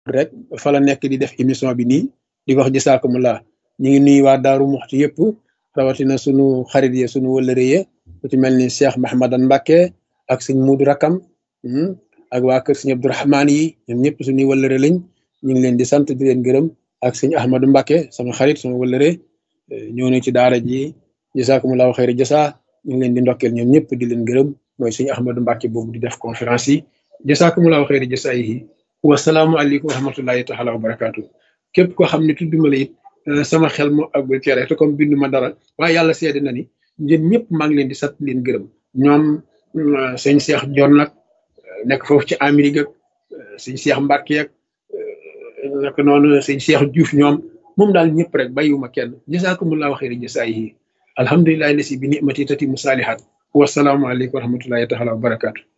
rek fa la nekk di def émission bi nii di wax jësaakumulaa ñu ngi nuyu waa Daaru Muxti yëpp rawatina sunu xarit yi sunu wëllëre yi ku ci mel ni Cheikh Mahamadan Mbacke ak sëñ Muudu Rakam ak waa kër sëñ Abdourahmaan yi ñoom ñëpp suñuy wëllëre lañ ñu ngi leen di sant di leen gërëm ak sëñ Ahmadou Mbacke sama xarit sama wëllëre ñëw na ci daara ji jësaakumulaa xayri jësaa ñu ngi leen di ndokkeel ñoom ñëpp di leen gërëm mooy sëñ Ahmadou Mbacke boobu di def conférence yi jësaakumulaa xayri jësaa yi wasalaamualeykum wa rahmatullahi taala wa barakaatu képp koo xam ne tudduma la it sama xel moo àggul ci rek te comme bindu ma dara waaye yàlla seede na ni ñun ñëpp maa ngi leen di sant leen gërëm ñoom sëñ Cheikh Dior nag nekk foofu ci Amérique ak sëñ Cheikh Mbacke ak nak noonu sëñ Cheikh Diouf ñoom moom daal ñëpp rek bàyyiwuma kenn jasaakumullahu xayri jasaayihi alhamdulilahi lasi bi nimati tati mu saalihat wasalaamualeykum wa rahmatullahi taala wa barakaatu